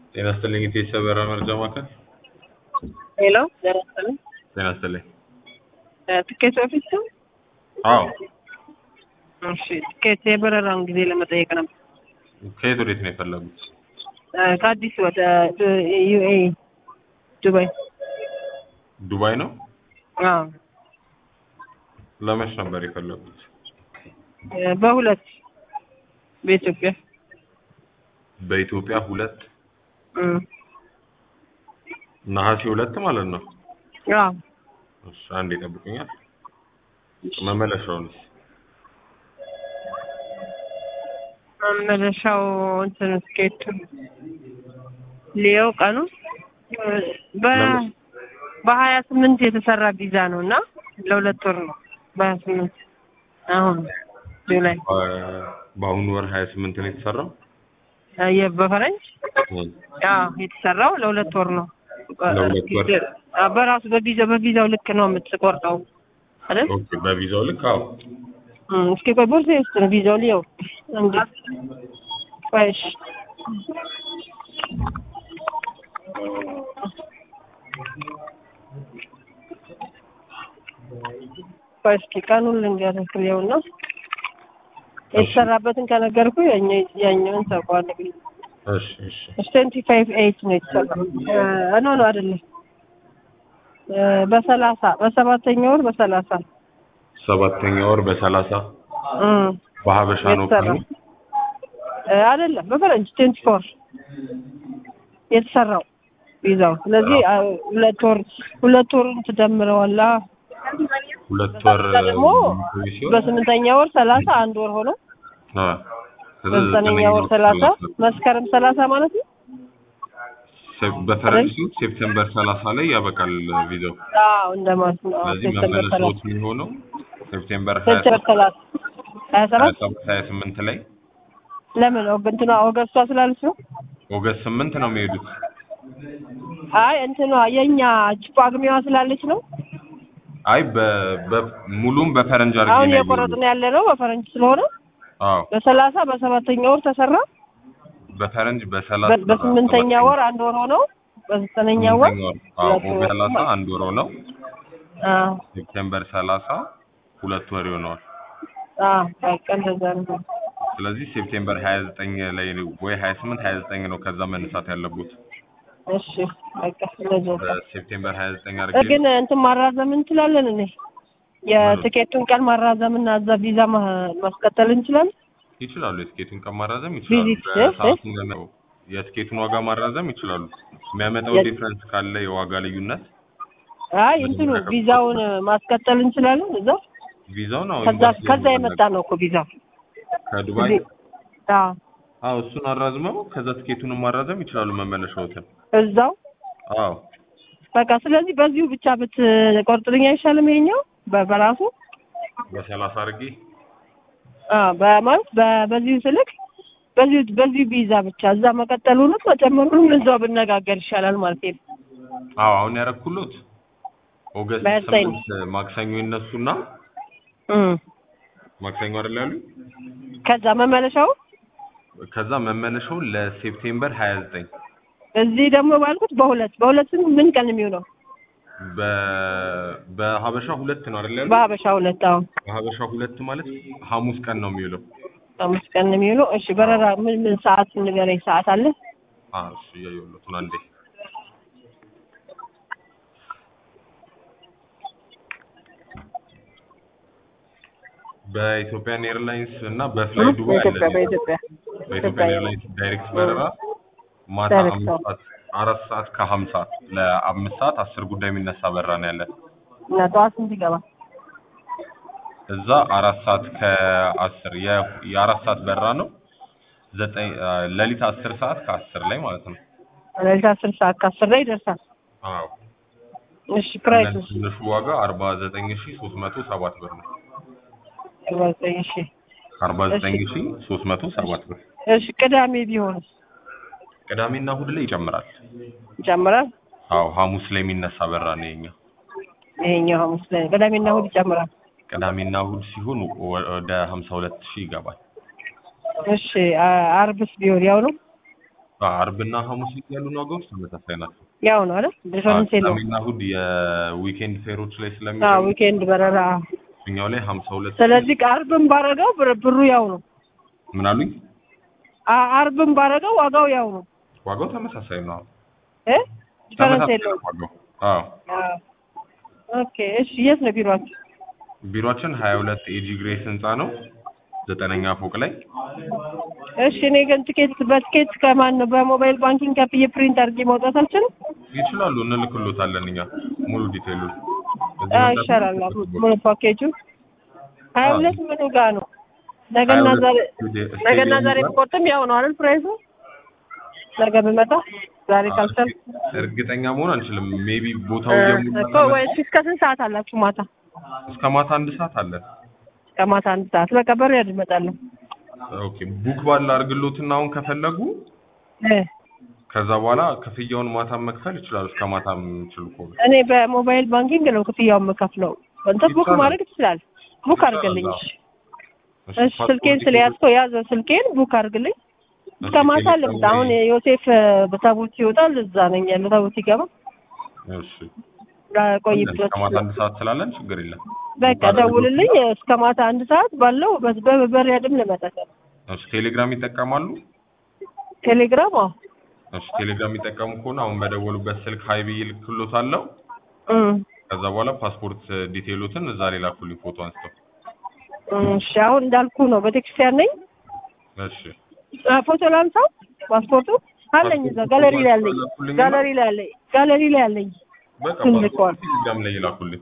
ጤና ይስጥልኝ ኢቴሳ በራ መረጃ ማዕከል። ሄሎ ጤና ይስጥልኝ። ጤና ይስጥልኝ። ትኬት ኦፊስ ነው? አዎ እሺ ትኬት የበረራውን ጊዜ ለመጠየቅ ነበር። ከየት ወዴት ነው የፈለጉት? እ ከአዲስ ወደ ዩኤኢ ዱባይ። ዱባይ ነው። አዎ ለመች ነበር የፈለጉት? እ በሁለት በኢትዮጵያ በኢትዮጵያ ሁለት እ ነሐሴ ሁለት ማለት ነው። አዎ እሺ አንድ ይጠብቁኛል። መመለሻውንስ? መመለሻው እንትን ትኬቱ ሊየው ቀኑ በ በሀያ ስምንት የተሰራ ቪዛ ነው እና ለሁለት ወር ነው። በሀያ ስምንት አሁን ጁላይ በ- በአሁኑ ወር ሀያ ስምንት ነው የተሰራው። የ- በፈረንጅ እም፣ አዎ የተሰራው ለሁለት ወር ነው። ለሁለት ወር። አዎ፣ በራሱ በቪዛው በቪዛው ልክ ነው የምትቆርጠው አይደል? ኦኬ በቪዛው ልክ አዎ። እም፣ እስኪ ቆይ ቦርሳዬ ውስጥ ነው ቪዛው ሊየው እንዴ ቆይ እሺ ቆይ እስኪ ቀኑን ልንገርህ ሊየውና የተሰራበትን ከነገርኩ ያኛውን ታውቀዋለህ። እሺ እሺ ትዌንቲ ፋይቭ ኤይት ነው የተሰራው። እ ኖ ኖ አይደለም እ በሰላሳ በሰባተኛ ወር በሰላሳ ሰባተኛ ወር በሰላሳ እ በሀበሻ ነው የተሰራው ቀኑ። እ አይደለም በፈረንጅ ትዌንቲ ፎር የተሰራው ቪዛው። ስለዚህ አ- ሁለት ወር ሁለት ወሩን ትደምረዋለህ። ሁለት ወር ከዛ ደግሞ የሚቆይ ሲሆን በስምንተኛ ወር ሰላሳ አንድ ወር ሆኖ አ፣ ከዛ በዘጠነኛ ወር ዘጠነኛ ሰላሳ ሰላሳ መስከረም ሰላሳ ማለት ነው። ሴፕ- በፈረንጅ ሴፕቴምበር ሰላሳ ላይ ያበቃል ቪዛው። አዎ እንደማለት ነው። አዎ፣ ስለዚህ ሴፕቴምበር ሰላሳ መመለሻዎት የሚሆነው ሴፕቴምበር ሀያ ሴፕቴምበር ሰላሳ ሀያ ሰባት ሰባት ሀያ ስምንት ላይ ለምን እንትኗ ኦገስቷ ስላለች ነው። ኦገስት ስምንት ነው የሚሄዱት። አይ እንትኗ የኛ ጳጉሜዋ ስላለች ነው። አይ በ- በ- ሙሉም በፈረንጅ አድርጌ አሁን ነው የቆረጥን ያለ ነው በፈረንጅ ስለሆነ አዎ በሰላሳ በሰባተኛ ወር ተሰራ። በፈረንጅ በሰላሳ በ- በስምንተኛ ወር አንድ ወር ሆነው በዘጠነኛ ወር ስምንተኛ ወር አዎ ሁለት ወር ኦገስት ሰላሳ አንድ ወር ነው። አዎ ሴፕቴምበር ሰላሳ ሁለት ወር ይሆነዋል። አዎ በቃ እንደዛ ነው። ስለዚህ ሴፕቴምበር ሀያ ዘጠኝ ላይ ወይ ሀያ ስምንት ሀያ ዘጠኝ ነው ከዛ መነሳት ያለቡት። እሺ በቃ እንደዛ ነው። በሴፕቴምበር ሀያ ዘጠኝ አድርጌ ግን እንትን ማራዘም እንችላለን እኔ የትኬቱን ቀን ማራዘምና እዛ ቪዛ ማ- ማስቀጠል እንችላለን። ይችላሉ። የትኬቱን ቀን ማራዘም ይችላሉ። ቪዚት በሰዓቱ ነው የትኬቱን ዋጋ ማራዘም ይችላሉ። የሚያመጣው የ- ዲፍረንስ ካለ የዋጋ ልዩነት አይ እንትኑ ቪዛውን ማስቀጠል እንችላለን እዛ ቪዛውን አዎ ከዛ ኤምባሲ ከዛ ላይ የመጣ ነው እኮ ቪዛው ከዱባይ እዚህ- አዎ አዎ እሱን አራዝመው ከዛ ትኬቱንም ማራዘም ይችላሉ መመለሻዎትን። እዛው አዎ በቃ ስለዚህ በዚሁ ብቻ ብትቆርጥልኝ አይሻልም? ይሄኛው በ- በራሱ በሰላሳ አድርጌ አዎ በማለት በ- በዚሁ ስልክ በዚሁ በዚሁ ቪዛ ብቻ እዛ መቀጠሉንም መጨመሩንም እዛው ብነጋገር ይሻላል ማለት ነው። አዎ አሁን ያረኩሎት ኦገስት በዘጠኝ ስምንት ማክሰኞ ይነሱና እም ማክሰኞ አይደል ያሉ ከዛ መመለሻው ከዛ መመለሻው ለሴፕቴምበር ሀያ ዘጠኝ እዚህ ደግሞ ባልኩት በሁለት በሁለት ስንት ምን ቀን የሚውለው በ በሀበሻ ሁለት ነው አይደል ያሉ በሀበሻ ሁለት አሁን በሀበሻ ሁለት ማለት ሐሙስ ቀን ነው የሚውለው። አምስት ቀን ነው የሚውለው። እሺ በረራ ምን ምን ሰዓት ንገረኝ። ሰዓት አለ? አዎ እሺ እያየሁለት ነው አንዴ በኢትዮጵያን ኤርላይንስ እና በፍላይ ዱባይ አለ። በኢትዮጵያ በኢትዮጵያ በኢትዮጵያን ኤርላይንስ ዳይሬክት በረራ ማታ ዳይሬክት አምስት ሰዓት አራት ሰዓት ከሀምሳ ለአምስት ሰዓት አስር ጉዳይ የሚነሳ በረራ ነው ያለን። እና ጠዋት ስንት ይገባል? እዛ አራት ሰዓት ከአስር የ- የአራት ሰዓት በረራ ነው። ዘጠኝ አ፣ ሌሊት አስር ሰዓት ከአስር ላይ ማለት ነው። ሌሊት አስር ሰዓት ከአስር ላይ ይደርሳል። አዎ እሺ ፕራይስ ትንሹ ዋጋ አርባ ዘጠኝ ሺ ሶስት መቶ ሰባት ብር ነው። እሺ አርባ ዘጠኝ ሺ ሶስት መቶ ሰባት ብር። እሺ ቅዳሜ ቢሆንስ ቅዳሜና እሁድ ላይ ይጨምራል። ይጨምራል? አዎ ሐሙስ ላይ የሚነሳ በረራ ነው የኛ። ይሄኛው ሐሙስ ላይ ቅዳሜና እሑድ ይጨምራል። ቅዳሜና እሁድ ሲሆን ወደ ሀምሳ ሁለት ሺህ ይገባል። እሺ አ- አርብስ ቢሆን ያው ነው። አርብና ሐሙስ ላይ ያሉን ዋጋዎች ተመሳሳይ ናቸው። ያው ነው አይደል? ዲፈረንስ የለውም። ቅዳሜና እሑድ የዊኬንድ ፌሮች ላይ አዎ ስለሚገኙ ዊኬንድ በረራ። እኛው ላይ ሀምሳ ሁለት ስለዚህ አርብም ባረገው ብር- ብሩ ያው ነው። ምን አሉኝ? አ- አርብም ባረገው ዋጋው ያው ነው ዋጋው ተመሳሳይ ነው። እ ዲፈረንስ ተመሳሳይ የለውም። ዋጋው። አዎ አዎ። ኦኬ እሺ፣ የት ነው ቢሮአችሁ? ቢሮአችን ሀያ ሁለት ኤጂ ግሬስ ህንፃ ነው ዘጠነኛ ፎቅ ላይ እሺ እኔ ግን ትኬት በትኬት ከማን ነው በሞባይል ባንኪንግ ከፍዬ ፕሪንት አድርጌ ማውጣት አልችልም? ይችላሉ። እንልክሎታለን እኛ ሙሉ ዲቴይሉን እዚህ አዎ መምጣት ይሻላል። ይችላሉ። ሙሉ ፓኬጁ ሀያ አዎ። ሁለት ምኑ ጋር ነው? ነገና ሀያ ሁለት ዛሬ ስቴዲየም ነገና ዛሬ ጋር ብቆርጥም ያው ነው አይደል ፕራይሱ? ነገ ብመጣ ዛሬ ካልቻል እርግጠኛ መሆን አንችልም። ሜቢ ቦታው እኮ እየሞላ ወይ እስከ ስንት ሰዓት አላችሁ ማታ? እስከ ማታ አንድ ሰዓት አለን። እስከ ማታ አንድ ሰዓት በቃ በር ያድ እመጣለሁ። ኦኬ ቡክ ባለ አድርግሎትና አሁን ከፈለጉ እ ከዛ በኋላ ክፍያውን ማታ መክፈል ይችላሉ። እስከ ማታ የሚችሉ ከሆነ እኔ በሞባይል ባንኪንግ ነው ክፍያውን የምከፍለው። እንትን ቡክ ይቻላል። ማድረግ ትችላለህ። ቡክ አድርግልኝ። ይቻላል። እሺ እሺ፣ ስልኬን ስለያዝከው ያዘው ስልኬን ቡክ አድርግልኝ። እስከ ማታ ልምጣ። አሁን ዮሴፍ በታቦት ይወጣል፣ እዛ ነኝ ያለው። ታቦት ሲገባ እሺ ቆይበት እስከ ማታ አንድ ሰዓት ስላለን ችግር የለም። በቃ ደውልልኝ። እስከ ማታ አንድ ሰዓት ባለው በ- በበር ያድም ልመጣ። እሺ ቴሌግራም ይጠቀማሉ? ቴሌግራም አዎ እሺ ቴሌግራም የሚጠቀሙ ከሆነ አሁን በደወሉበት ስልክ ሀይ ብዬ ልክሎታለሁ። እም፣ ከዛ በኋላ ፓስፖርት ዲቴይሎትን እዛ ላይ ላኩልኝ ፎቶ አንስተው። እሺ አሁን እንዳልኩ ነው። ቤተክርስቲያን ነኝ። እሺ አ፣ ፎቶ ላንሳው። ፓስፖርቱ አለኝ እዛ ጋለሪ ላይ አለኝ። ጋለሪ ላይ አለኝ። ጋለሪ ላይ አለኝ። በቃ ትልቋል። ፓስፖርት ቴሌግራም ላይ ይላኩልኝ።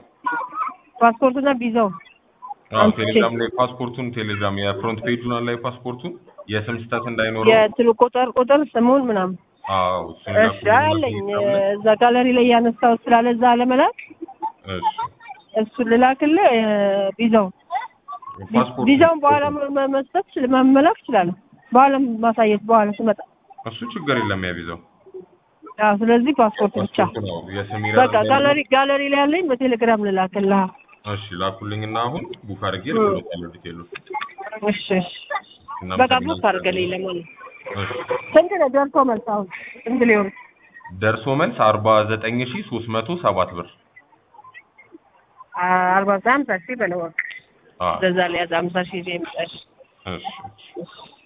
ፓስፖርቱና ቪዛው አዎ አንስቼ። ቴሌግራም ላይ ፓስፖርቱን ቴሌግራም የፍሮንት ፔጁን ላይ ፓስፖርቱን የስም ስህተት እንዳይኖረው የትሉ ቁጥር ቁጥር ስሙን ምናምን አዎ እሱን እሺ ላኩልኝ አለኝ። ቴሌግራም ላይ። እዛ ጋለሪ ላይ ያነሳው ስላለ እዛ ለመላክ እሺ እሱን ልላክልህ። እ፣ ቪዛው ፓስፖርት ቪዛውን በኋላ መ- መ- መስጠት ችል- መመላክ እችላለሁ። በኋላ ማሳየት በኋላ ስመጣ። እሱ ችግር የለም ያቪዛው አዎ ስለዚህ ፓስፖርት ብቻ ፓስፖርቱ ነው የስም በቃ ይረዳል። ጋለሪ ጋለሪ ላይ ያለኝ በቴሌግራም ልላክልህ። እሺ ላኩልኝና አሁን ቡክ አድርጌ ልክሎታለሁ ዲቴይሉ። እሺ እሺ በቃ ቡክ አድርገልኝ ለማለት እሺ ስንት ነው ደርሶ መልስ አሁን ስንት ሊሆን ደርሶ መልስ አርባ ዘጠኝ ሺ ሶስት መቶ ሰባት ብር አርባ ሀምሳ ሺህ በለው በቃ አዎ እንደዛ ላይ ያዝ ሀምሳ ሺህ ይዤ የምጠሽ እሺ እሺ